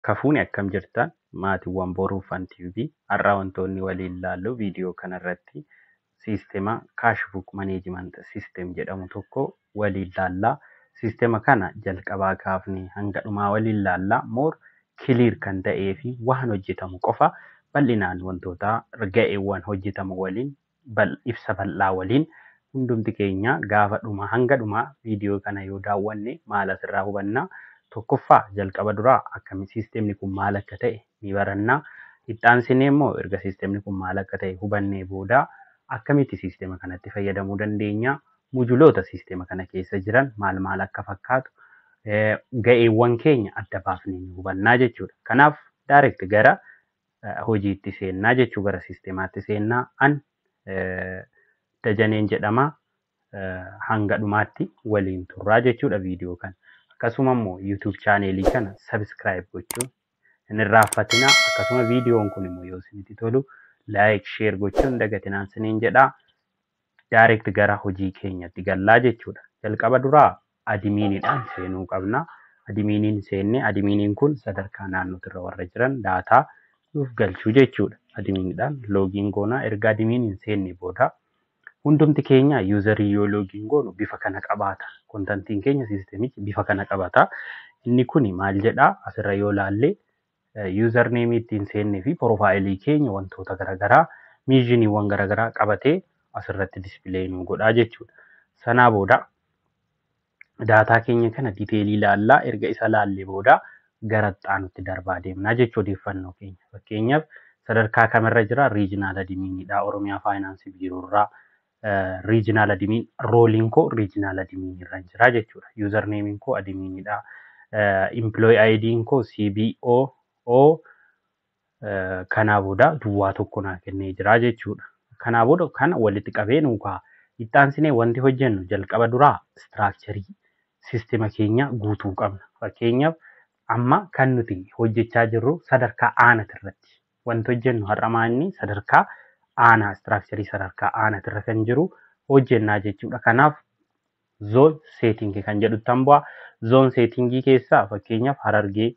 Harka fuuni akkam jirtan maatiiwwan boruu fan TV har'aa wantoonni waliin ilaallu viidiyoo kanarratti siisteema kaash buuk maneejiment siisteem jedhamu tokko waliin ilaallaa. Siisteema kana jalqabaa kaafnee hanga dhumaa waliin ilaallaa. Moor kiliir kan ta'ee fi waan hojjetamu qofa bal'inaan wantoota ga'eewwan hojjetamu waliin ibsa bal'aa waliin hundumti keenya gaafa dhumaa hanga dhumaa viidiyoo kana yoo daawwanne maal asirraa hubannaa? Tokkoffaa jalqaba duraa akkami siisteemni kun maal akka ta'e ni barannaa. Itti aansinee immoo erga siisteemni kun maal akka ta'e hubannee booda akkamitti siisteema kanatti fayyadamuu dandeenya? Mujuloota siisteema kana keessa jiran maal maal akka fakkaatu ga'eewwan keenya adda baafnee ni hubannaa jechuudha. Kanaaf daayireekt gara hojiitti seennaa jechuu gara siisteemaatti seennaa an dajaneen jedhama hanga dhumaatti waliin turraa jechuudha viidiyoo kana. Akkasuma immoo yuutuub chaaneelii kana sabiskiraayib gochuun hin irraanfatinaa. Akkasuma viidiyoon kun immoo yoo isinitti tolu laayik sheer gochuun dagatinaan siniin jedhaa. Daayireekt gara hojii keenyatti gallaa jechuudha. Jalqaba duraa adimiiniidhaan seenuu qabna. Adimiiniin seenne adimiiniin kun sadarkaa naannootirra warra jiran daataa nuuf galchuu jechuudha. Adimiiniidhaan loogiin goonaa erga adimiiniin seenne booda hundumti keenya yuuzarii yoo loogiin goonu bifa kana qabaata. Kontantiin keenya siisteemichi bifa kana qabata. Inni kun maal jedhaa asirra yoo laalle yuuzar neemii ittiin seennee fi piroofaayilii keenya wantoota garaagaraa miizhiniiwwan garaagaraa qabatee asirratti dispilee nu godhaa jechuudha. Sanaa booda daataa keenya kana diteelii ilaallaa erga isa laallee booda gara xaanutti darbaa deemnaa jechuu odeeffannoo keenya. Fakkeenyaaf sadarkaa kamirra jira riijinaal adimiinidha Oromiyaa faayinaansii biiroorraa. riijinaal adimiin rooliin koo riijinaal adimiin irra jira jechuudha. Yuuzar neemiin koo adimiinidha. Implooyi ayidiin koo CBO kanaa booda duwwaa tokko naa kennee jira jechuudha. Kanaa booda kana walitti qabee nuukaa itti aansinee wanti hojjennu jalqaba duraa istiraakcharii siisteema keenya guutuu qabna. Fakkeenyaaf amma kan nuti hojjechaa jirru sadarkaa aanaa irratti wanti hojjennu har'a maanni sadarkaa aanaa istiraakcharii sadarkaa aanaatirra kan jiru hojjennaa jechuudha. Kanaaf zoon seetingii kan jedhutti bu'a. Zoon seetingii keessaa fakkeenyaaf harargee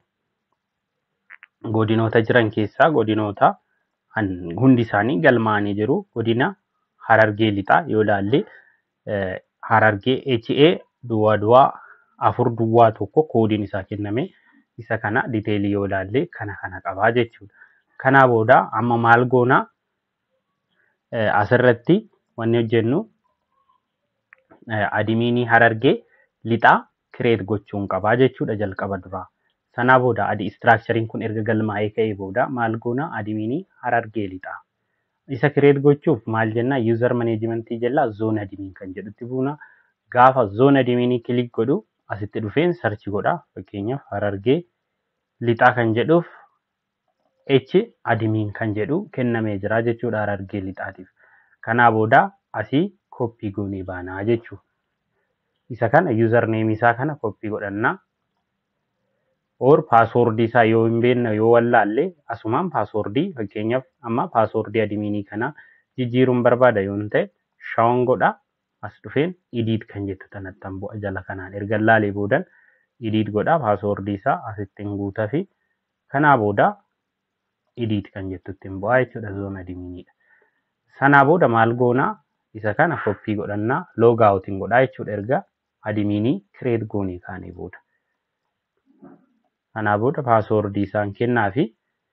godinoota jiran keessaa godinoota hundi isaanii galmaa'anii jiru. Godina harargee lixaa yoo ilaalle harargee HA duwwaa duwwaa afur duwwaa tokko koodiin isaa kenname isa kana diteelii yoo ilaalle kana kana qabaa jechuudha. Kanaa booda amma maal goonaa asirratti wanni hojjennu adimiinii harargee lixaa kireet gochuun qabaa jechuudha jalqaba duraa. Sanaa booda adi istiraakchariin kun erga galmaa'ee ka'ee booda maal goona adimiinii harargee lixaa. Isa kireet gochuuf maal jennaa yuuzar maneejimentii jallaa zoon adimiin kan jedhutti buuna. Gaafa zoon adimiinii kilik godhu asitti dhufeen sarchi godha. Fakkeenyaaf harargee lixaa kan jedhuuf H adimiin kan jedhu kennamee jira jechuudha harargee lixaatiif. Kanaa booda asii koppii goonee baanaa jechuudha. Isa kana yuuzar neemii isaa kana koppii godhannaa. Or paaswoordii isaa yoo hin beekne yoo wallaalle asumaan paaswoordii fakkeenyaaf amma paaswoordii adimiinii kana jijjiiruun barbaada yoo ta'e shaawon godha as dhufeen idiit kan jettu tanattan bu'a jala kanaan erga laalee boodan idiit godha paaswoordii isaa asittiin guutaa fi kanaa booda idiit kan jettutti hin bu'aa jechuudha zoon adimiinidha. Sanaa booda maal goonaa isa kana koppii godhannaa loogaawutiin godhaa jechuudha erga adimiinii kireet goonee kaanee booda. Kanaa booda paaswoordii isaan kennaa fi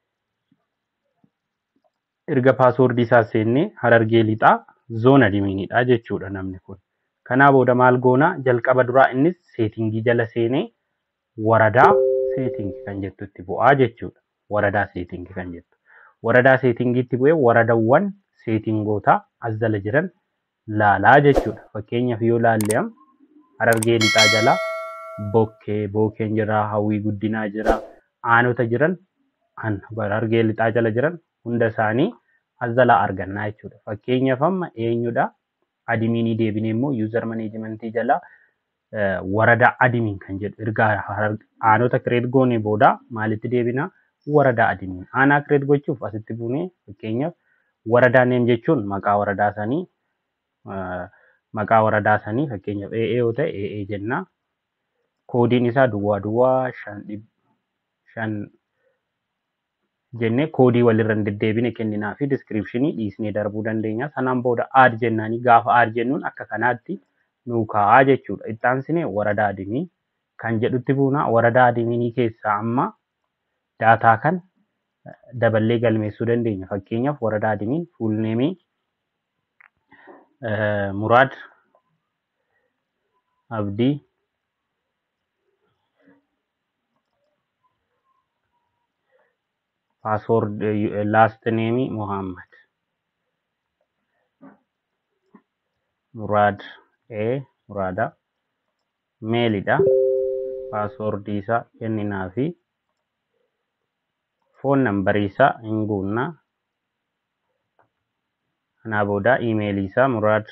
erga paaswoordii isaa seennee harargee lixaa zoon adimiinidha jechuudha namni kun. Kanaa booda maal goonaa jalqaba duraa innis seetingii jala seenee waradaa seetingii kan jettutti bu'aa jechuudha. Waradaa seetingii kan jettu. Waradaa seetingiitti bu'ee waradawwan seetingoota as jala jiran laalaa jechuudha. Fakkeenyaaf yoo laalle harargee lixaa jala bokkee, bookeen jira, hawwii guddinaa jira, aanota jiran harargee lixaa jala jiran hunda isaanii as jalaa argannaa jechuudha. Fakkeenyaaf amma eenyudha? Adimiinii deebinee immoo yuuzar maneejimentii jala waradaa adimiin kan jedhu erga aanota kireet goonee booda maalitti deebinaa? Waradaa adimiin. Aanaa kireet gochuuf asitti buunee fakkeenyaaf waradaa neem jechuun maqaa waradaa sanii maqaa waradaa sanii fakkeenyaaf AA yoo ta'e AA jennaa. Koodiin isaa duwwaa duwwaa shan jennee koodii walirra hin deddeebine kenninaa fi diskiripshinii dhiisnee darbuu dandeenya. Sanaan booda aad jennaanii gaafa aad jennuun akka kanaatti nuu kaa'aa jechuudha. Ittaansinee waradaa adimii kan jedhutti buunaa waradaa adiminii keessaa amma daataa kan daballee galmeessuu dandeenya. Fakkeenyaaf waradaa adimiin fuulneemii Muraad Abdii paasword laast neemii Muhammad Muraad ee Muraada meelidha paaswordii isaa kenninaa fi foon nambarii isaa hin guunnaa kanaa booda iimeelii isaa muraad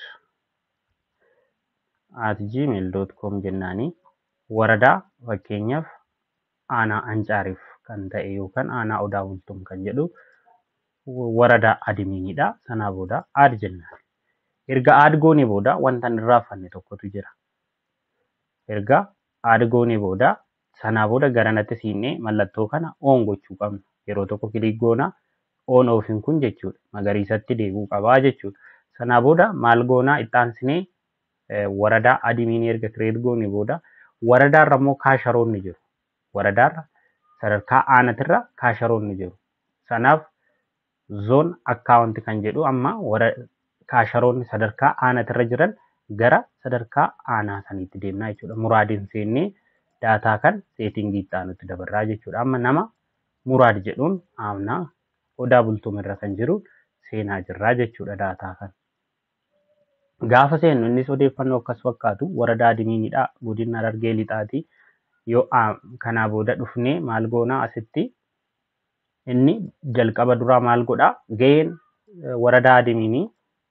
at gmail.com jennaanii waradaa fakkeenyaaf aanaa ancaariif kan ta'e yookaan aanaa odaa bultuun kan jedhu waradaa adimiinidha. Sanaa booda aad jennaan. Erga aad goonee booda wanta hin raaffanne tokkotu jira. Erga aad goonee booda sanaa booda garanatti siinee mallattoo kana oon gochuu qabna. Yeroo tokko kilik goonaa oon oofiin kun jechuudha. Magariisatti deebi'uu qabaa jechuudha. Sanaa booda maal goonaa ittaansinee waradaa adimiinii erga kireet goonee booda waradaarra immoo kaasharoonni jiru. Waradaarra sadarkaa aanatirra kaasharoonni jiru. Sanaaf zoon akkaawunti kan jedhu amma kaasharoonni sadarkaa aanatirra jiran gara sadarkaa aanaa saniitti deemnaa jechuudha. Muraadiin seennee daataa kan seetingii itti aanutti dabarraa jechuudha. Amma nama muraad jedhuun aanaa odaa bultuumirra kan jiru seenaa jirraa jechuudha daataa kan. Gaafa seennu innis odeeffannoo akkas fakkaatu waradaa adimiinidha. Godina Harargee lixaati. Yoo kanaa booda dhufnee maal goonaa asitti inni jalqaba duraa maal godhaa ga'een waradaa adimiinii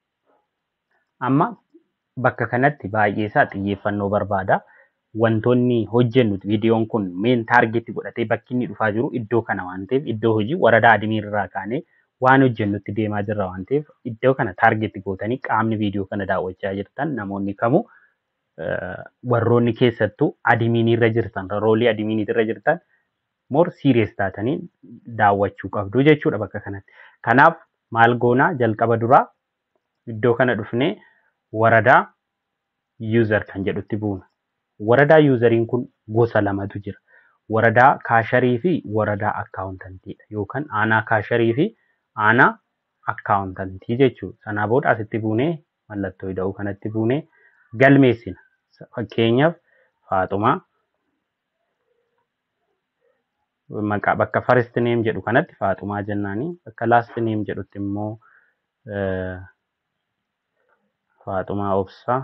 amma bakka kanatti baay'ee isaa xiyyeeffannoo barbaada. Wantoonni hojjennu viidiyoon kun meen taargeetti godhatee bakki inni dhufaa jiru iddoo kana waan ta'eef iddoo hojii waradaa adimiirraa kaanee waan hojjennutti deemaa jirra waan ta'eef iddoo kana taargeetti gootanii qaamni viidiyoo kana daawwachaa jirtan namoonni kamuu warroonni keessattuu adimiinirra jirtan roolii adimiinirra jirtan more serious taatanii daawwachuu qabdu jechuudha bakka kanatti. Kanaaf maal goonaa jalqaba duraa iddoo kana dhufnee waradaa yuuzar kan jedhutti buuna. Waradaa yuuzariin kun gosa lamatu jira. Waradaa kaasharii fi waradaa akkaawuntantiidha yookaan aanaa kaasharii fi aanaa akkaawuntantii jechuudha. Sanaa booda asitti buunee mallattoo ida'uu kanatti buunee galmeessina. Fakkeenyaaf Faaxumaa maqaa bakka first name jedhu kanatti Faaxumaa jennaanii bakka last name jedhutti immoo Faaxumaa Obsaa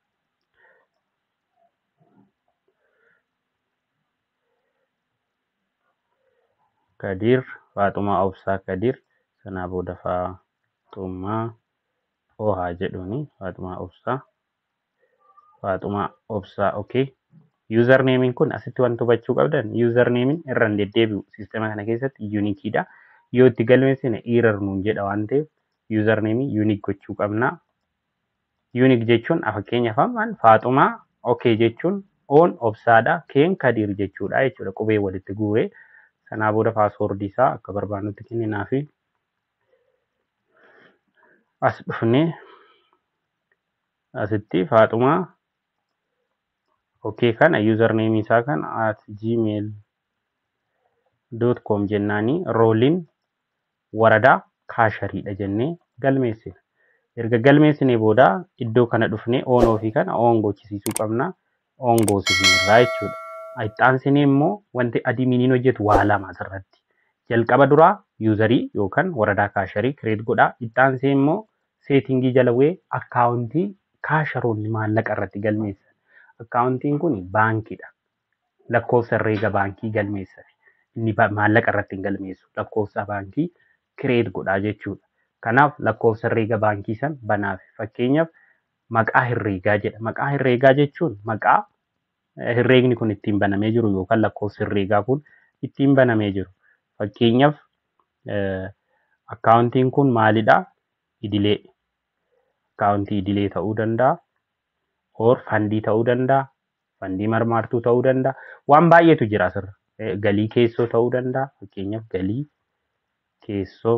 Kadir Faaxumaa Obsaa Kadir sanaa booda Faaxumaa Ohaa jedhuuni Faaxumaa Obsaa Faaxumaa Obsaa okay. User neemiin kun asitti wanti hubachuu qabdan user neemiin irra hin deddeebi'u siistema kana keessatti yuunikiidha. Yoo itti galmeessine error nuun jedha waan ta'eef user neemii yuunik gochuu qabna. Yuunik jechuun fakkeenyaaf ammaan Faaxumaa okay jechuun oon obsaadha keen kadiir jechuudha jechuudha qubee walitti guuree sanaa booda paaswoordii isaa akka barbaannutti kenninaa fi as dhufnee asitti Faaxumaa okay kana username isaa kan at gmail com jennaanii rooliin waradaa kaashariidha jennee galmeessina. Erga galmeessinee booda iddoo kana dhufnee oon ofii kana oon gochisiisuu qabna. Oon goosifneerraa jechuudha. Ittaansinee immoo wanti adimiiniin hojjetu waa lama asirratti. Jalqaba duraa yuuzarii yookaan waradaa kaasharii kireet godhaa. Ittaansee immoo seetingii jala bu'ee akkaawuntii kaasharoonni maallaqa irratti galmeessan. Akkaawuntiin kun baankiidha. Lakkoofsa herreega baankii galmeessa. Inni maallaqa irratti hin galmeessu. Lakkoofsa baankii kireet godhaa jechuudha. Kanaaf lakkoofsa herreega baankii san banaaf fakkeenyaaf maqaa herreegaa jedha. Maqaa herreegaa jechuun maqaa herreegni kun ittiin banamee jiru yookaan lakkoofsi herreegaa kun ittiin banamee jiru. Fakkeenyaaf akkaawuntiin kun maalidhaa? Idilee. Akkaawuntii idilee ta'uu danda'a. or fandii ta'uu danda'a, fandii marmaartuu ta'uu danda'a. Waan baay'eetu jira asirra. Galii keessoo ta'uu danda'a. Fakkeenyaaf galii keessoo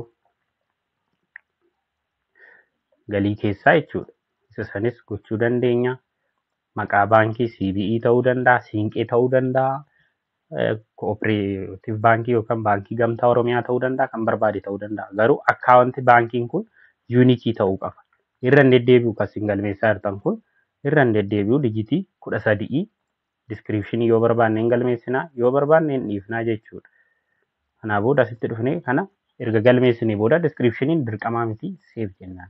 galii keessaa jechuudha. Isa sanis gochuu dandeenya. Maqaa baankii CBE ta'uu danda'a, Siinqee ta'uu danda'a, Kooperaatiif baankii yookaan baankii gamtaa Oromiyaa ta'uu danda'a, kan barbaade ta'uu danda'a. Garuu akkaawunti baankiin kun yuunikii ta'uu qaba. Irra hin deddeebi'u kan isin galmeessaa jirtan kun irra hin deddeebi'u dijitii kudha sadii diskiripshinii yoo barbaanne hin galmeessinaa yoo barbaanne hin dhiifnaa jechuudha. Kanaa booda asitti dhufnee kana erga galmeessinee booda diskiripshiniin dirqamaa miti seef jennaan.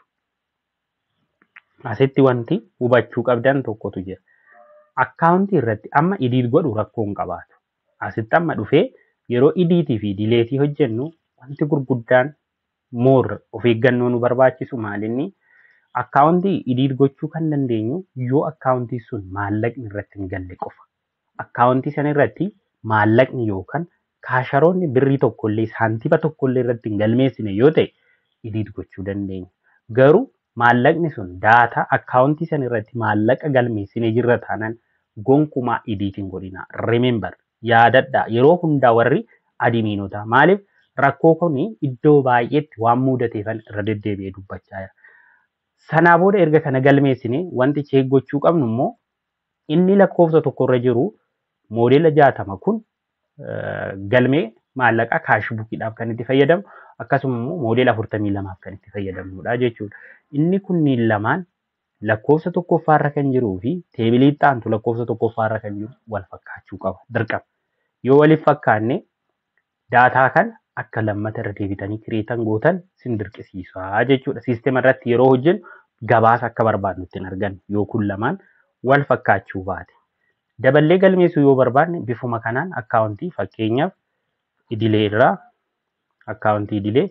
Asitti wanti hubachuu qabdan tokkotu jira. Akkaawuntii irratti amma idiit godhu rakkoo hin qabaatu. Asitti amma dhufee yeroo idiitii fi dileetii hojjennu wanti gurguddaan moor of eeggannoo nu barbaachisu maalinni akkaawuntii idiit gochuu kan dandeenyu yoo akkaawuntii sun maallaqni irratti hin galle qofa. Akkaawuntii sana irratti maallaqni yookaan kaasharoonni birrii tokkollee saantiba tokkollee irratti hin galmeessine yoo ta'e idiit gochuu dandeenya. Garuu maallaqni sun daataa akkaawuntii sana irratti maallaqa galmeessine jirra taanaan gonkumaa idiitiin godhina. Remember yaadadhaa yeroo hundaa warri adimiinotaa maaliif rakkoo kun iddoo baay'eetti waan mudateefan irra deddeebi'ee dubbachaa jira. Sanaa booda erga kana galmeessine wanti cheek gochuu qabnu immoo inni lakkoofsa tokkorra jiru moodela jaatama kun galmee maallaqaa kaashbuukiidhaaf kan itti fayyadamu akkasuma immoo moodela afurtamii lamaaf kan itti fayyadamnudha jechuudha. Inni kunniin lamaan lakkoofsa tokkoffaarra kan jiruu fi teebilii itti lakkoofsa tokkoffaarra kan jiru wal fakkaachuu qaba dirqama. Yoo waliif fakkaanne daataa kana akka lammata irra deebitanii kireetan gootan sin dirqisiisaa jechuudha. Siistema irratti yeroo hojjennu gabaasa akka barbaadnu ittiin argannu yoo kun lamaan wal fakkaachuu baate. Daballee galmeessuu yoo barbaanne bifuma kanaan akkaawuntii fakkeenyaaf idilee irraa akkaawuntii idilee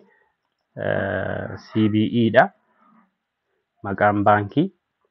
CBE dha. Maqaan baankii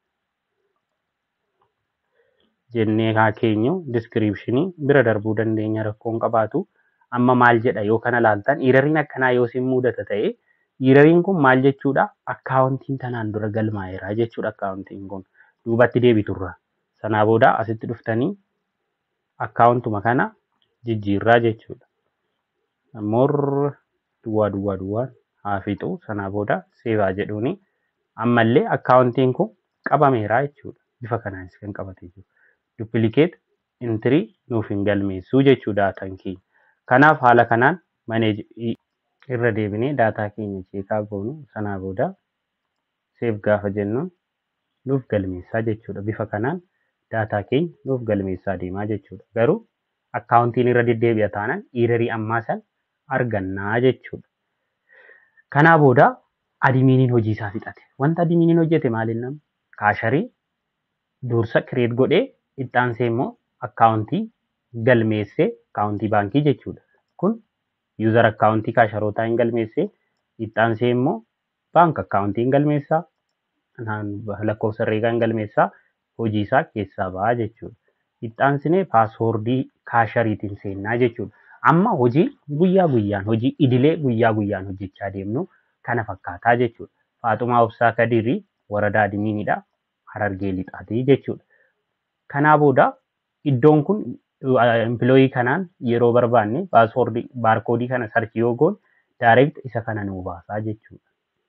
jennee haa keenyu diskiripshinii bira darbuu dandeenya rakkoon qabaatu. Amma maal jedha yoo kana laaltan iirariin akkanaa yoo sin mudata ta'e iirariin kun maal jechuudha akkaawuntiin tanaan dura galmaa'eera jechuudha akkaawuntiin kun duubatti deebiturra. Sanaa booda asitti dhuftanii akkaawuntuma kana jijjiirraa jechuudha. Moor duwwaa duwwaa duwwaan haa fixu sanaa booda seevaa jedhuuni ammallee akkaawuntiin kun qabameera jechuudha. Bifa kanaanis kan qabatee jiru. Duppilikeet intirii nuuf hin galmeessuu jechuudha daataan keenya. Kanaaf haala kanaan maneej irra deebinee daataa keenya cheekaa goonu sanaa booda seef gaafa jennu nuuf galmeessaa jechuudha. Bifa kanaan daataa keenya nuuf galmeessaa deemaa jechuudha. Garuu akkaawuntiin irra deddeebi'a taanaan iirarii ammaa san argannaa jechuudha. Kanaa booda adimiiniin hojii isaa fixate. Wanta adimiiniin hojjete maaliin nama? Kaasharii dursa kireet godhee itti aansee immoo akkaawuntii galmeessee akkaawuntii baankii jechuudha. Kun yuuzar akkaawuntii kaasharootaa hin galmeessee itti aansee immoo baank akkaawuntii hin galmeessaa lakkoofsa herreegaa hin galmeessaa hojii isaa keessaa ba'a jechuudha. Itti aansinee paaswoordii kaashariitiin seennaa jechuudha. Amma hojii guyyaa guyyaan hojii idilee guyyaa guyyaan hojjechaa deemnu kana fakkaataa jechuudha. Faaxumaa Obsaa Kadirii waradaa adimiinidha. Harargee lixaatii jechuudha. Kanaa booda iddoon kun empilooyii kanaan yeroo barbaanne paaswoordii baarkoodii kana sarchi yoo goon daayireekt isa kana nuu baasaa jechuudha.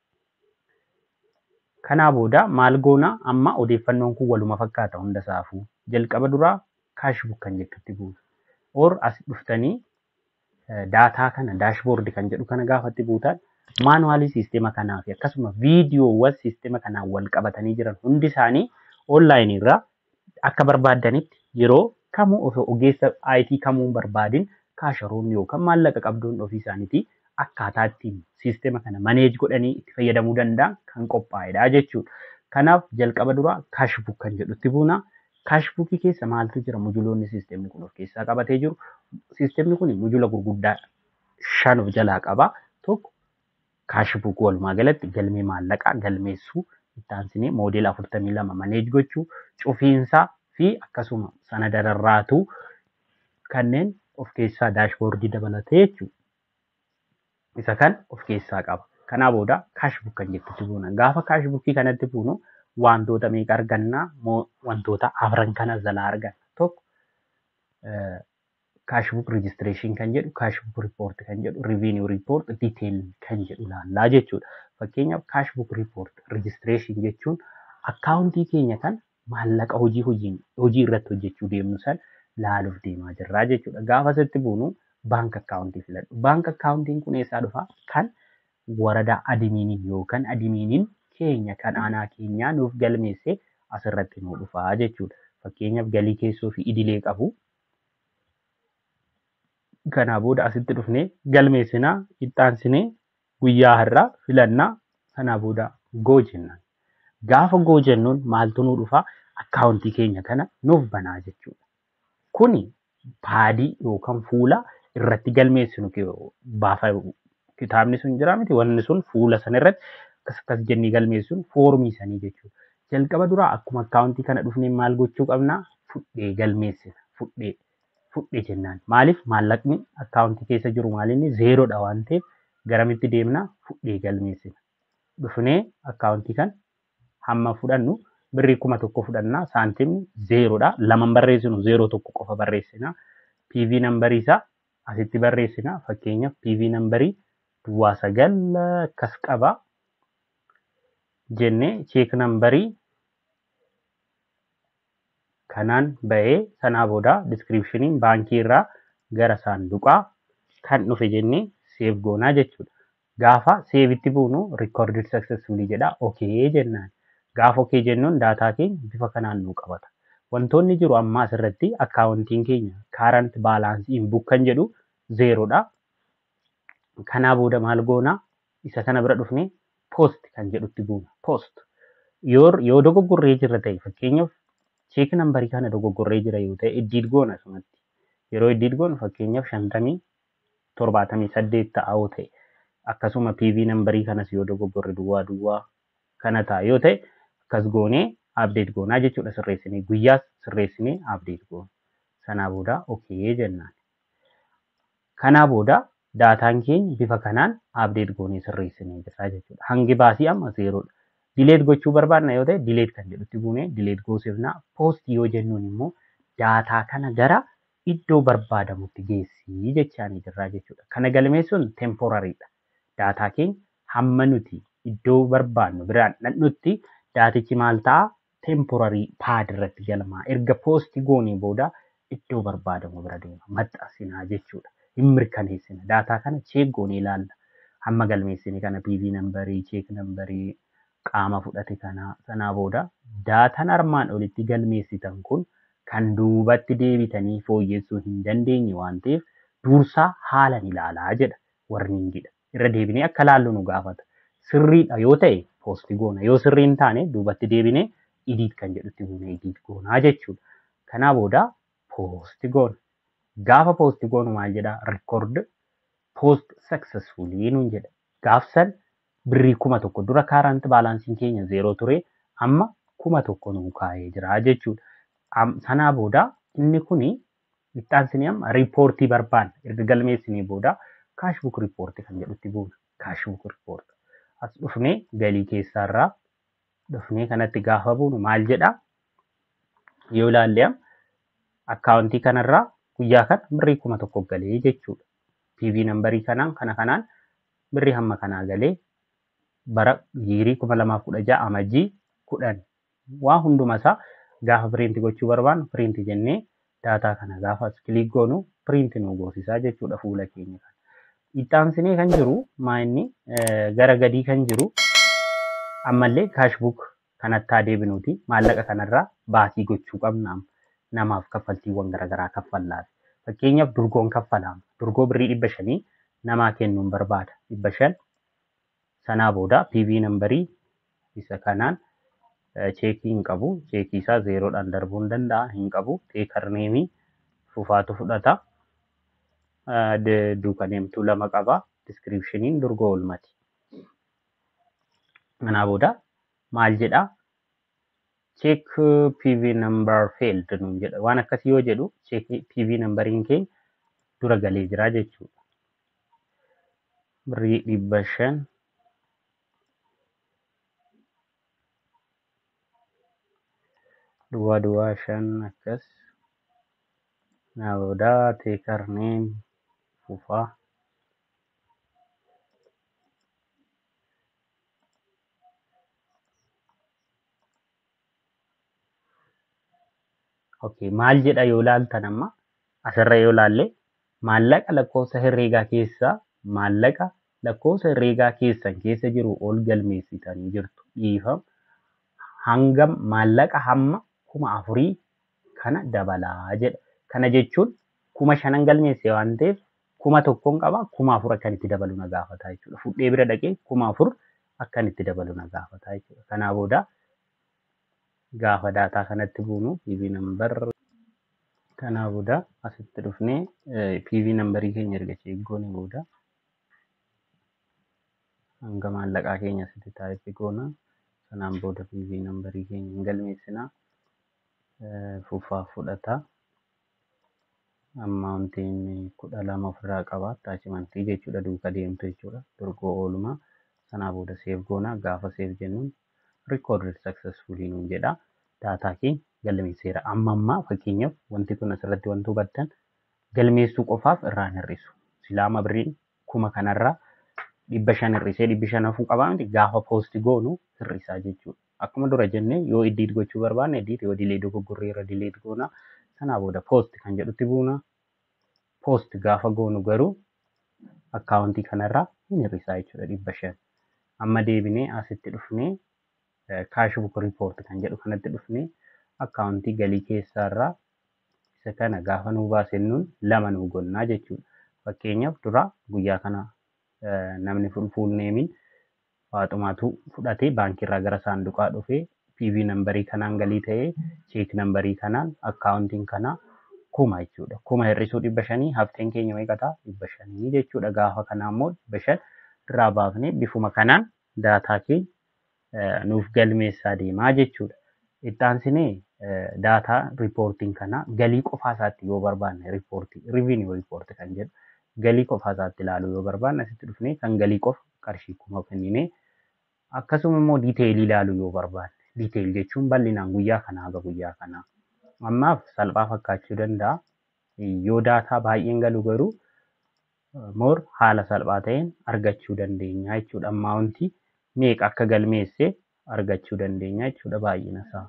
Kanaa booda maal goona amma odeeffannoon kun waluma fakkaata hunda isaafuu jalqaba duraa kaashbuk kan jettutti buusu. Or as dhuftanii daataa kana daashboordi kan jedhu kana gaafatti buutan maanuwaalii siisteema kanaa fi akkasuma viidiyoowwan siisteema kanaan wal qabatanii jiran hundi isaanii onlaayinii irraa akka barbaaddanitti yeroo kamuu osoo ogeessa IT kamuu barbaadin kaasharoonni yookaan maallaqa qabdoon ofii isaaniitii akkaataa ittiin siisteema kana maneej godhanii itti fayyadamuu danda'an kan qophaa'edha jechuudha. Kanaaf jalqaba duraa kaashbuk kan jedhutti buuna. Kaashbukii keessa maaltu jira mujuloonni siisteemni kun of keessaa qabatee jiru. Siisteemni kun mujula gurguddaa shan of jalaa qaba. Tokko kaashbuk walumaa galatti galmee maallaqaa galmeessuu itti aansinee moodela afurtamii lama maneej gochuu cufiinsaa fi akkasuma sanada rarraatuu kanneen of keessaa daashboordii dabalatee jechuudha. Isa kan of keessaa qaba. Kanaa booda kaashbuk kan jettutti buuna. Gaafa kaashbukii kanatti buunu wantoota meeqa argannaa wantoota afran kana jalaa arganna. Tokko kaashbuuk rejistireeshin kan jedhu kaashbuuk riipoort kan jedhu riiviiniyuu riipoort diiteeyil kan jedhu laallaa jechuudha. Fakkeenyaaf kaashbuuk riipoort rejistireeshin jechuun akkaawuntii keenya kan maallaqa hojii hojiin hojii irratti hojjechuu deemnu san laaluuf deemaa jirraa jechuudha. Gaafa sitti buunu baank akkaawuntii filadhu. Baank akkaawuntiin kun eessaa dhufaa? Kan waradaa adimiiniin yookaan adimiiniin keenya kan aanaa keenyaa nuuf galmeessee asirratti nuu dhufaa jechuudha. Fakkeenyaaf galii keessoo fi idilee qabu. Kanaa booda asitti dhufnee galmeessinaa, ittaansinee guyyaa har'aa filannaa kanaa booda goo jennaan. Gaafa goo jennuun maaltu nuu dhufaa? Akkaawuntii keenya kana nuuf banaa jechuudha. Kuni paadii yookaan fuula irratti galmeessinu baafa kitaabni sun jira miti wanni sun fuula sana irratti akkas akkas jennee galmeessuun foormii sanii jechuudha. Jalqaba duraa akkuma akkaawuntii kana dhufnee maal gochuu qabnaa? Fudhee galmeessina. Fudhee fudhee jennaan. Maaliif maallaqni akkaawuntii keessa jiru maalinni zeeroodha waan ta'eef garamitti deemnaa? Fudhee galmeessina. Dhufnee akkaawuntii kan hamma fudhannu birrii kuma tokko fudhannaa saantimni zeeroodha. Laman barreessinu zeeroo tokko qofa barreessina. PV nambarii isaa asitti barreessina. Fakkeenyaaf PV nambarii duwwaa sagal akkas qaba. Jennee cheek nambarii kanaan ba'ee sanaa booda diskiripshiniin baankii irraa gara saanduqaa kan dhufe jennee seef goonaa jechuudha. Gaafa seevitti buunu rikoordid successfully jedha okee jennaan. Gaafa okee jennuun daataa keenya bifa kanaan nuu qabata. Wantoonni jiru amma asirratti akkaawuntiin keenya kaarant baalaansiin buk kan jedhu zeeroodha. Kanaa booda maal goonaa? Isa kana bira dhufnee poost kan jedhutti buuna. Poost. Yoo dogoggorree jirra ta'e fakkeenyaaf cheek nambarii kana dogoggorree jira yoo ta'e iddiit goona sumatti. Yeroo iddiit goonu fakkeenyaaf shantamii torbaatamii saddeet ta'a yoo ta'e akkasuma PV nambarii kanas yoo dogoggorre duwwaa duwwaa kana ta'a yoo ta'e akkas goonee abdeet goonaa jechuudha sirreessinee guyyaas sirreessinee abdeet goona. Sanaa booda okee jennaan. Kanaa booda daataan keenya bifa kanaan abdeet goonee sirreessinee jirra jechuudha. Hangi baasii amma zeeroodha. Dileet gochuu barbaadna yoo ta'e dileet kan jedhutti buunee dileet goosifnaa. Poost yoo jennuun immoo daataa kana gara iddoo barbaadamutti geessii jechaanii jirra jechuudha. Kana galmeessuun temporariidha. Daataa keenya hamma nuti iddoo barbaadnu biraan dhaqnutti daatichi maal ta'a? Temporarii paad irratti galmaa. Erga poosti goonee booda iddoo barbaadamu bira deema. Maxxansinaa jechuudha. Hin mirkaneessina. Daataa kana cheek goonee ilaalla. Hamma galmeessine kana PV nambarii, cheek nambarii, qaama fudhate kana sanaa booda daataan armaan olitti galmeessitan kun kan duubatti deebitanii fooyyessuu hin dandeenye waan ta'eef dursaa haalan ilaalaa jedha warniingidha. Irra deebinee akka laallu nu gaafata. Sirriidha yoo ta'e poosti goona. Yoo sirrii hin taane duubatti deebinee idiit kan jedhutti buunee idiit goonaa jechuudha. Kanaa booda poosti goona. Gaafa poosti goonu maal jedhaa? Rikoord poost saksesfuulii nuun jedha. Gaafsan birrii kuma tokko dura kaarant baalaansiin keenya zeeroo ture amma kuma tokko nuu kaa'ee jira jechuudha. Sanaa booda inni kuni ittaansinee amma riipoortii barbaanna. Erga galmeessinee booda kaashbuuk riipoortii kan jedhutti buuna. Kaashbuuk riipoortii. As dhufnee galii keessaarraa dhufnee kanatti gaafa buunu maal jedhaa? Yoo ilaalle akkaawuntii kanarraa guyyaa kana birrii kuma tokko galee jechuudha. PV nambarii kanaan kana kanaan birrii hamma kanaa galee bara yiirii kuma lamaaf kudha ja'a amajjii kudhan waa hunduma isaa gaafa piriinti gochuu barbaannu piriinti jennee daataa kana gaafa as kiliik goonu piriinti nu goosisaa jechuudha fuula keenya kana. Ittaansinee kan jiru maa'inni gara gadii kan jiru ammallee kaashbuuk kanatti haa deebinuuti maallaqa kanarraa baasii gochuu qabna namaaf kaffaltiiwwan garaagaraa kaffallaa. Fakkeenyaaf durgoon kaffalaama. Durgoo birrii dhibba shanii namaa kennuun barbaada. Dhibba shan sanaa booda PV nambarii isa kanaan cheekii hin qabu. Cheekii isaa zeeroodhaan darbuu hin danda'a. Hin qabu. Teekarneemii fufaatu fudhata. Duukaneemtuu lama qaba. Diskiripshiniin durgoo oolmati. Kanaa booda maal jedhaa? check PV number failed nuun jedha. Waan akkasii yoo jedhu check PV numberiin keenya dura galee jira jechuudha. Birrii dhibba shan duwwaa duwwaa shan akkas Naa booda teekar neem fufaa. Okay, maal jedha yoo ilaaltan amma asirra yoo ilaalle maallaqa lakkoofsa herreegaa keessaa maallaqa lakkoofsa herreegaa keessan keessa jiru ol galmeessitanii jirtu dhiifama hangam maallaqa hamma kuma afurii kana dabalaa jedha. Kana jechuun kuma shanan galmeesse waan ta'eef kuma tokkoon qaba kuma afur akkan itti dabalu na gaafata jechuudha. Fudhee bira dhaqee kuma afur akkan itti dabalu na gaafata jechuudha. Kanaa booda gaafa daataa kanatti buunu PV number kanaa booda asitti dhufnee PV numberii keenya erga cheeggoone booda hanga maallaqaa keenya asitti taa'etti goona. Sanaan booda PV numberii keenya hin galmeessinaa. Fufaa fudhata. Ammaawuntiin kudha lama ofirraa qaba. Attaachimantii jechuudha duuka deemtu jechuudha. Dorgoo oolmaa. Sanaa booda seef goona. Gaafa seef jennuun recorded successfully nuun jedha. Daataa keenya galmeesseera. Amma ammaa fakkeenyaaf wanti kun asirratti wanti hubattan galmeessuu qofaaf irraan hir'isu. Silaama birriin kuma kanarraa dhibba shan hir'isee dhibbi shan hafuu qabaa miti gaafa poosti goonu hir'isaa jechuudha. Akkuma dura jennee yoo iddiit gochuu barbaanne iddiit yoo dilee dogoggorree irra dileet goona. Sanaa booda poosti kan jedhutti buuna. Poosti gaafa goonu garuu akkaawuntii kanarraa hin hir'isaa jechuudha dhibba shan. Amma deebinee asitti dhufnee kaash buk riipoort kan jedhu kanatti dhufnee akkaawuntii galii keessaarraa isa kana gaafa nuu baasennuun lama nuu gonnaa jechuudha. Fakkeenyaaf dura guyyaa kana namni fuul neemiin waaxumaatu fudhatee baankiirraa gara saanduqaa dhufee PV nambarii kanaan galii ta'ee cheek nambarii kanaan akkaawuntiin kanaa kuma jechuudha. Kuma hir'isuu dhibba shanii hafteen keenya meeqataa dhibba shanii jechuudha. Gaafa kanaa immoo dhibba shan irraa baafnee bifuma kanaan daataa keenya nuuf galmeessaa deemaa jechuudha. Ittaansinee daataa riipoortiin kanaa galii qofaa isaatti yoo barbaanne riipoortii riiviniyuu riipoortii kan jedhu galii qofaa isaatti ilaaluu yoo barbaanne asitti dhufnee kan galii qofa qarshii kuma kenninee akkasuma immoo diiteelii ilaaluu yoo barbaanne diiteel jechuun bal'inaan guyyaa kanaa haga guyyaa kanaa. Ammaaf salphaa fakkaachuu danda'a. Yoo daataa baay'een galu garuu moor haala salphaa ta'een argachuu dandeenya jechuudha. Ammaawuntii meeqa akka galmeesse argachuu dandeenya jechuudha baay'ina isaa.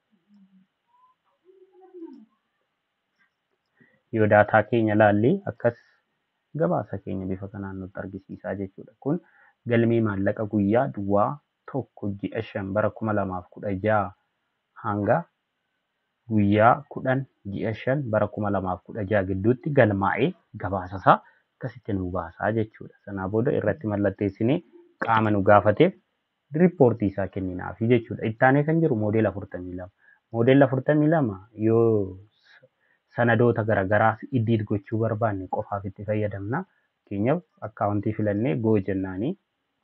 Yoo daataa keenya ilaallee akkas gabaasa keenya bifa kanaan nutti argisiisaa jechuudha. Kun galmee maallaqa guyyaa duwwaa tokko ji'a shan bara kuma lamaaf kudha jaha hanga guyyaa kudhan ji'a shan bara kuma lamaaf kudha jaha gidduutti galmaa'ee gabaasa isaa akkasitti nu baasaa jechuudha. Sanaa booda irratti mallatteessinee qaama nu gaafateef riippoortii isaa kenninaafi jechuudha. Ittaanee kan jiru moodela afurtamii lama. Moodela afurtamii lama yoo sanadoota garaagaraa iddiit gochuu barbaanne qofaaf itti fayyadamna. Fakkeenyaaf akkaawuntii filannee goo jennaanii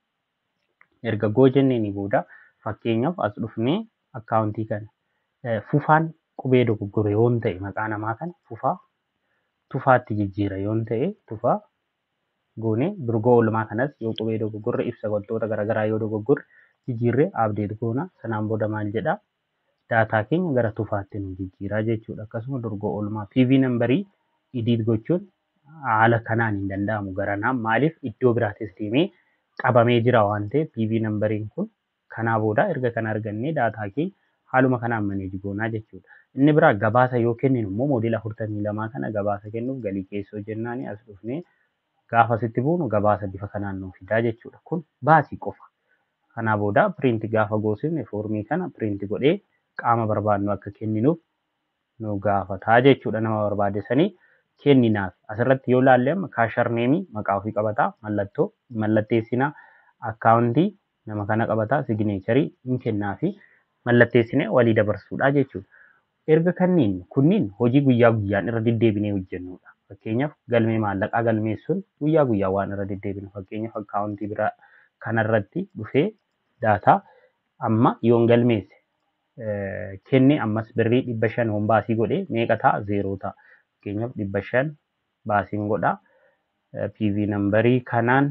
erga goo jenneeni booda fakkeenyaaf as dhufnee akkaawuntii kana fufaan qubee dogoggore yoon ta'e maqaa namaa kana fufaa tufaatti jijjiira yoon ta'e tufaa goonee durgoo oolmaa kanas yoo qubee dogoggorre ibsa wantoota garaagaraa yoo dogoggorre jijjiirree abdeet goona sanaan booda maal jedhaa daataa keenya gara tufaatti nu jijjiiraa jechuudha. Akkasuma durgoo oolmaa PV nambarii idiit gochuun haala kanaan hin danda'amu garanaan maaliif iddoo biraatis deemee qabamee jira waan ta'eef PV nambariin kun kanaa booda erga kan argannee daataa keenya haaluma kanaan maneeji goonaa jechuudha. Inni biraa gabaasa yoo kenninu immoo moodela afurtamii lamaa kana gabaasa kennuuf galii keessoo jennaani as dhufnee gaafa asitti buunu gabaasa bifa kanaan nuuf fidaa jechuudha. Kun baasii qofa. Kanaa booda piriinti gaafa goosifne foormii kana piriinti godhee qaama barbaadnu akka kenninuuf nu gaafataa jechuudha nama barbaade sanii kenninaaf. Asirratti yoo ilaalle amma kaasharneemii maqaa ofii qabataa mallattoo mallatteessinaa akkaawuntii nama kana qabataa sigineecharii hin kennaa fi mallatteessinee walii dabarsuudha jechuudha. Erga kanniin kunniin hojii guyyaa guyyaan irra deddeebinee hojjennudha. Fakkeenyaaf galmee maallaqaa galmeessuun guyyaa guyyaa waan irra deddeebinu fakkeenyaaf akkaawuntii biraa kanarratti dhufee daataa amma yoon galmeesse kenne ammas birrii dhibba shan hoon baasii godhee meeqa ta'a zeeroo ta'a. Fakkeenyaaf dhibba shan baasiin godhaa. PV nambarii kanaan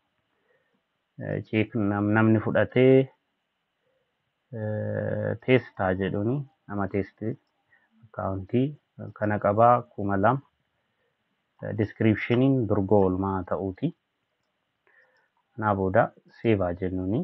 cheek namni fudhatee teestaa jedhuuni nama teestii akkaawuntii kana qabaa kuma lama diskiripshiniin durgoo oolmaa ta'uuti. Kanaa booda seevaa jennuuni.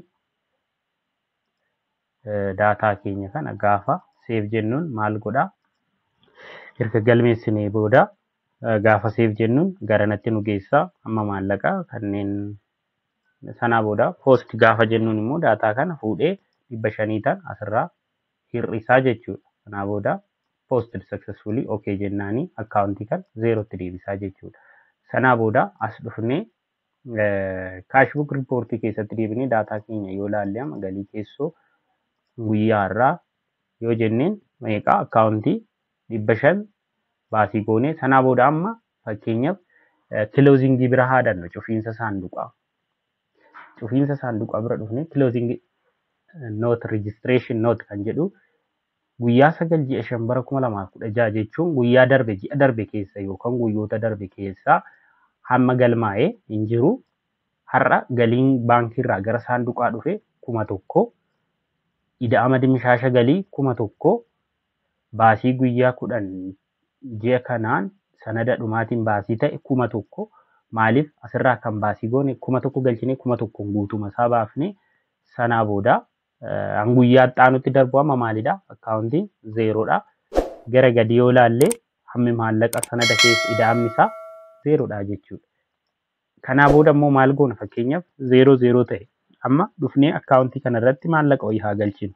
Daataa keenya kana gaafa seef jennuun maal godhaa? Erga galmeessinee booda gaafa seef jennuun garanatti nu geessaa amma maallaqaa kanneen sanaa booda poost gaafa jennuun immoo daataa kana fuudhee dhibba shanii ta'an asirraa hir'isaa jechuudha. Kanaa booda poost successfully okay jennaanii akkaawuntii kan zeerootti deebisaa jechuudha. Sanaa booda as dhufnee kaashbuk riippoortii keessatti deebinee daataa keenya yoo ilaalle amma galii keessoo guyyaa irraa yoo jenneen meeqaa akkaawuntii dhibba shan baasii goonee sanaa booda amma fakkeenyaaf kiloozingii bira haadannu cufiinsa saanduqaa. Cufiinsa saanduqaa bira dhufnee kiloozingii noot rejistireeshin noot kan jedhu guyyaa sagal ji'a shan bara kuma lamaaf kudha jaha jechuun guyyaa darbe ji'a darbe keessa yookaan guyyoota darbe keessaa hamma galmaa'ee hin jiru har'a galiin baankiirraa gara saanduqaa dhufe kuma tokko ida'ama dimishaasha galii kuma tokko baasii guyyaa kudhan ji'a kanaan sanada dhumaatiin baasii ta'e kuma tokko maaliif asirraa kan baasii goone kuma tokko galchinee kuma tokkoon guutuma isaa baafne sanaa booda guyyaa xaanutti darbu amma maalidha akkaawuntiin zeeroodha gara gadi yoo ilaalle hammi maallaqa sanada keessa ida'amni isaa zeeroodha jechuudha. Kanaa booda immoo maal goona fakkeenyaaf zeeroo zeeroo ta'e amma dhufnee akkaawuntii kanarratti maallaqa wayii haa galchinu.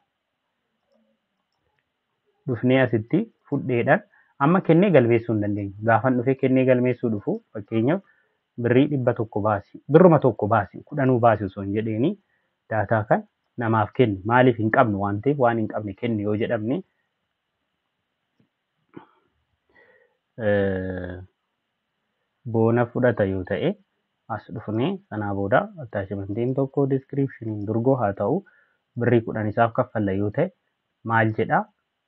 Dhufnee asitti fudheedhaan amma kennee galmeessuu hin dandeenyu. Gaafan dhufee kennee galmeessuu dhufu fakkeenyaaf birrii dhibba tokko baasi birruma tokko baasi kudhanuu baasi osoo hin jedheeni daataa kan namaaf kenni maaliif hin qabnu waan ta'eef waan hin qabne kenni yoo jedhamne boona fudhata yoo ta'e as dhufnee sanaa booda attaachimentiin tokko diskiripshiniin durgoo haa ta'u birrii kudhan isaaf kaffalla yoo ta'e maal jedhaa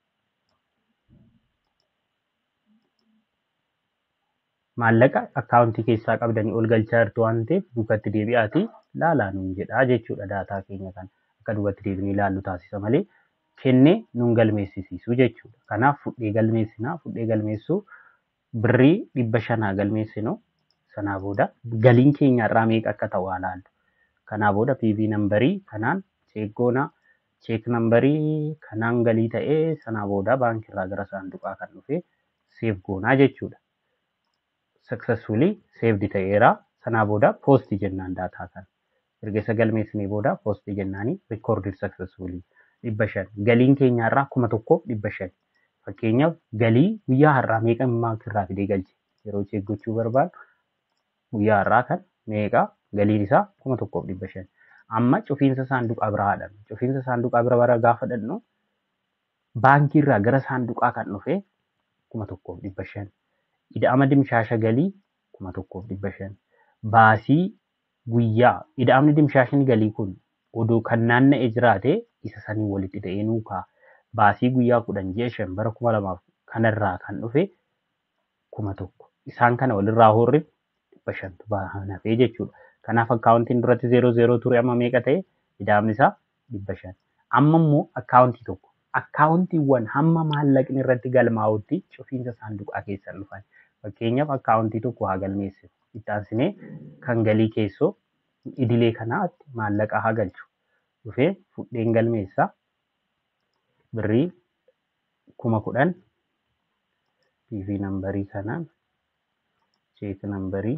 maallaqa akkaawuntii keessaa qabdanii ol galchaa jirtu waan ta'eef duubatti deebi'aatii laalaa nuun jedhaa jechuudha daataa keenya kan akka duubatti deebinee ilaallu taasisa malee kennee nuun galmeessisiisu jechuudha. Kanaaf fudhee galmeessinaa fudhee galmeessuu birrii dhibba shanaa galmeessinu sanaa booda galiin keenya irraa meeqa akka ta'u haa laallu. Kanaa booda PV nambarii kanaan cheekgoonaa cheek nambarii kanaan galii ta'ee sanaa booda baankiirraa gara saanduqaa kan dhufe seef goonaa jechuudha. successfully saved ta'eera. Sanaa booda post jennaan daataa kan. Erga isa galmeessinee booda post jennaanii recorded successfully dhibba shan. Galiin keenya irraa kuma tokkoof dhibba shan. Fakkeenyaaf galii guyyaa har'aa meeqa baankiirraa fidee galche yeroo cheekgochuu barbaadu guyyaa har'aa kan meeqa galiin isaa kuma tokkoof dhibba shan. Amma cufiinsa saanduqaa biraa haadhan. Cufiinsa saanduqaa bira bara gaafa dhadhu baankiirraa gara saanduqaa kan dhufe kuma tokkoof dhibba shan. ida'ama dimshaasha galii kuma tokkoof dhibba shan. Baasii guyyaa ida'amni dimshaashni galii kun odoo kan naanna'ee jiraate isa sanii walitti ta'ee nuukaa baasii guyyaa kudhan ji'a shan bara kuma lamaaf kanarraa kan dhufe kuma tokko. Isaan kana walirraa horre dhibba shantu hafee jechuudha. Kanaaf akkaawuntiin duratti zeeroo zeeroo ture amma meeqa ta'e ida'amni isaa dhibba shan. Amma immoo akkaawuntii tokko akkaawuntiiwwan hamma maallaqni irratti galmaa'utti cufiinsa saanduqaa keessan dhufan. Fakkeenyaaf akkaawuntii tokko haa galmeessinu. Itti aansinee kan galii keessoo idilee kanaatti maallaqa haa galchu. Dhufee fudheen galmeessaa birrii kuma kudhan PV nambarii kanaan cheek nambarii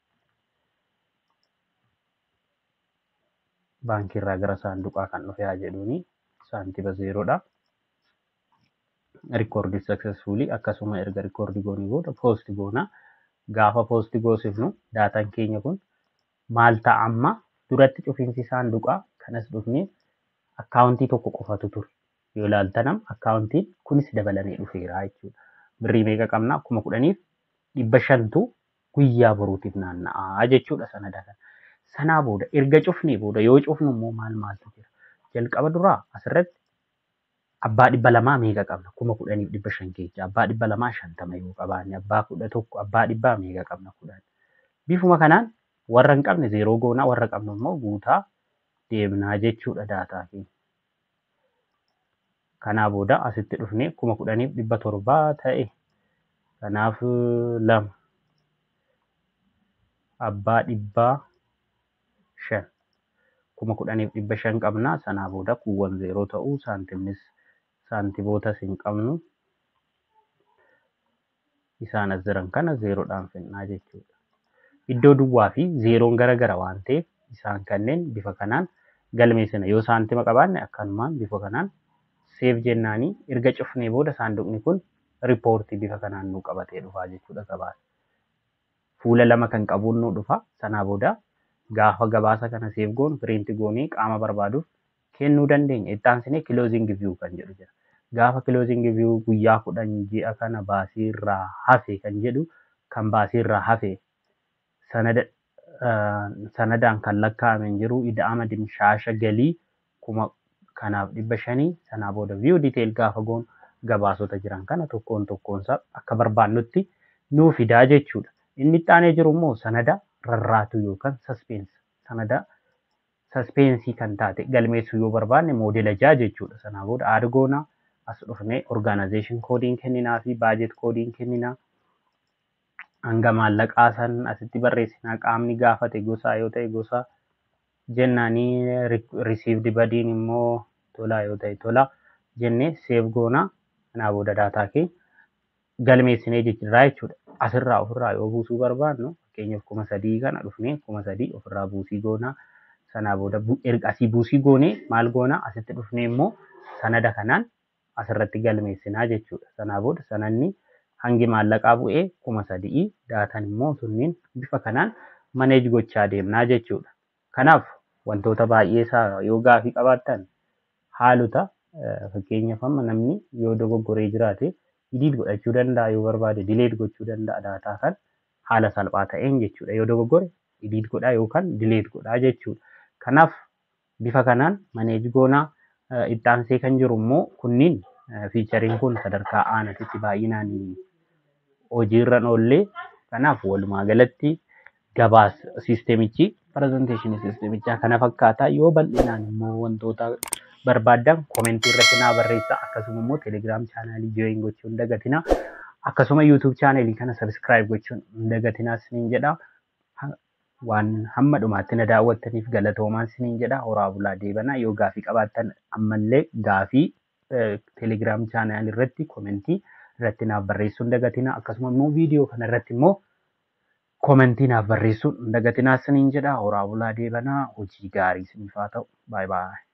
baankiirraa gara saanduqaa kan dhufe haa jedhuuni saantiba zeeroodha. Rikoordii successfully akkasuma erga rikoordii goonee booda poost goona. Gaafa poost goosifnu daataan keenya kun maal ta'a amma duratti cufiinsi saanduqaa kanas dhufnee akkaawuntii tokko qofatu ture. Yoo ilaaltanam akkaawuntiin kunis dabalamee dhufeera jechuudha. Birrii meeqa qabna kuma kudhaniif dhibba shantu guyyaa boruutiif naanna'aa jechuudha sanada kana. Sanaa booda erga cufnee booda yoo cufnu immoo maal maaltu jira? Jalqaba duraa asirratti abbaa dhibba lamaa meeqa qabna? Kuma kudhaniif dhibba shan keessa. Abbaa dhibba lamaa shantama yoo qabaanne abbaa kudha tokko abbaa dhibbaa meeqa qabna kudhan. Bifuma kanaan warra hin qabne zeeroo goonaa warra qabnu immoo guutaa deemnaa jechuudha daataa keenya. Kanaa booda asitti dhufnee kuma kudhaniif dhibba torbaa ta'e Kanaaf lama abbaa dhibbaa shan kuma kudhaniif dhibba shan qabna sanaa booda kuuwwan zeeroo ta'uu saantimnis saantibootas hin qabnu isaan as jiran kana zeeroodhaan fixnaa jechuudha. Iddoo duwwaa fi zeeroon gara gara waan ta'eef isaan kanneen bifa kanaan galmeessina yoo saantima qabaanne akkanumaan bifa kanaan seef jennaanii erga cufnee booda saanduqni kun riippoortii bifa kanaan nu qabatee dhufaa jechuudha gabaasa. Fuula lama kan qabuun nu dhufa sanaa booda gaafa gabaasa kana seef goon piriinti goonee qaama barbaaduuf kennuu dandeenya. Itti aansinee kilooziing viyuu kan jedhu jira. Gaafa kilooziing viyuu guyyaa kudhan ji'a kana baasii irraa hafe kan jedhu kan baasii irraa hafe sanada sanadaan kan lakkaa'ame hin jiru ida'ama dimshaasha galii kuma kanaaf dhibba shanii sanaa booda viyuu diiteel gaafa goon gabaasota jiran kana tokkoon tokkoonsaa akka barbaannutti nuu fidaa jechuudha. Inni itti aanee jiru immoo sanada rarraatu yookaan saspeensi sanada saspensii kan taate galmeessuu yoo barbaanne moodela jaa jechuudha. Sanaa booda aadgoonaa as dhufnee orgaanaayzeeshin koodiin kenninaa fi baajet koodiin kenninaa. hanga maallaqaa san asitti barreessinaa qaamni gaafate gosaa yoo ta'e gosa jennaanii risiivdi badiin immoo tolaa yoo ta'e tola jennee seef goonaa kanaa booda daataa keenya galmeessinee jijjiirraa jechuudha. Asirraa ofirraa yoo buusuu barbaannu fakkeenyaaf kuma sadii kana dhufnee kuma sadii ofirraa buusii goonaa sanaa booda erga asii buusii goonee maal goonaa asitti dhufnee immoo sanada kanaan asirratti galmeessinaa jechuudha. Sanaa booda sananni hangi maallaqaa bu'ee kuma sadii daatan immoo sunniin bifa kanaan maneej gochaa deemnaa jechuudha. Kanaaf wantoota baay'ee isaa yoo gaafii qabaattan haalota fakkeenyaaf amma namni yoo dogoggoree jiraate idiit godhachuu danda'a yoo barbaade dileet gochuu danda'a daataa kan haala salphaa ta'een jechuudha. Yoo dogoggore idiit godhaa yookaan dileet godhaa jechuudha. Kanaaf bifa kanaan maneej goonaa itti aansee kan jiru immoo kunniin fiichariin kun sadarkaa aanatitti baay'inaan hojiirra oollee kanaaf walumaa galatti gabaas siistemichi pirezenteeshinii siistemichaa kana fakkaata yoo bal'inaan immoo wantoota barbaaddan koomentii irratti naa barreessaa akkasuma immoo teelegiraam chaanaalii jooyin gochuun dagatina akkasuma yuutuub chaanaalii kana sabskiraayib gochuun dagatinaa siniin jedha waan hamma dhumaatti na daawwattaniif galatoomaa siniin jedha horaa bulaa deebanaa yoo gaafii qabaattan ammallee gaafii teelegiraam chaanaalii irratti koomentii irratti naaf barreessuun dagatina akkasuma immoo viidiyoo kana irratti immoo koomentii naaf barreessuun dagatinaa siniin jedha horaa bulaa deebanaa hojii gaarii siniif haa ta'u baay baay.